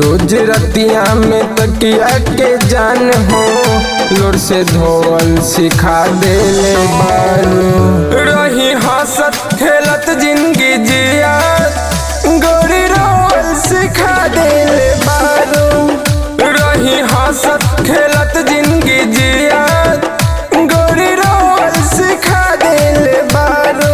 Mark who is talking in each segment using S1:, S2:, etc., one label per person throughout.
S1: रोज रतिया में तकिया के जान हो लोर से धोवल सिखा देले बारू रही हंसत खेलत जिंदगी जिया गोरी रोल सिखा देले बारू रही हंसत खेलत जिंदगी जिया गोरी रोल सिखा देले बारू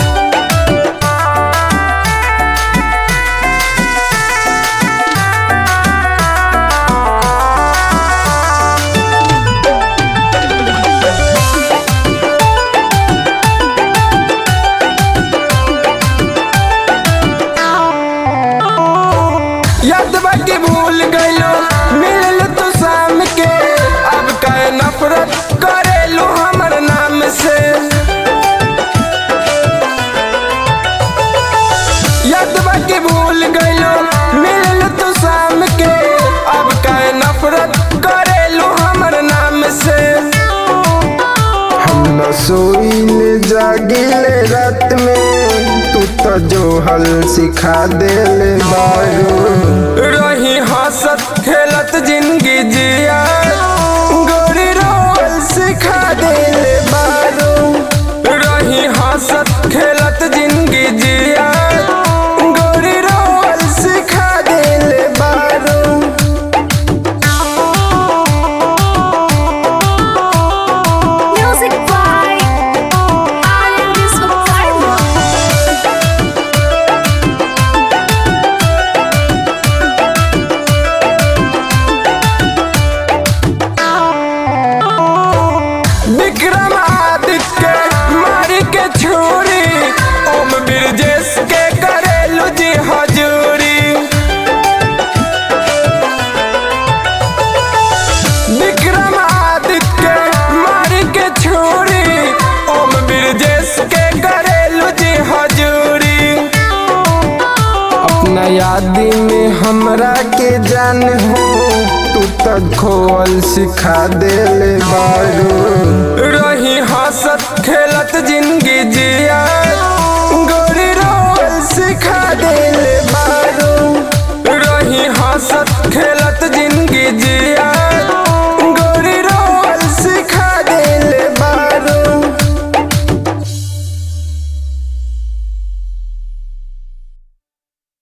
S1: याद बाकी भूल गइलो मिलल तो शाम के अब कहे नफरत करेलू हमर नाम से याद बाकी भूल गइलो मिलल तो शाम के अब कहे नफरत करेलू हमर नाम से हम न सोइले जागिले रात में तू तो जो हल सिखा देले बारू रही हंसत खेलत जिंदगी जिया गोरी रोल सिखा देले बारू रही हंसत खेलत जिंदगी जिया गोरी रोल सिखा देले बारू
S2: Music by Aryan Karma.
S1: Vikram Aditya मारी के छुरी ओम ब्रजेश के करेलू जी हजूरी विक्रम आदित्य मारी के छुरी ओम ब्रजेश के करेलू जी हजूरी अपना यादी में हमरा के जान हो तू तो खोल सिखा देले बारू रही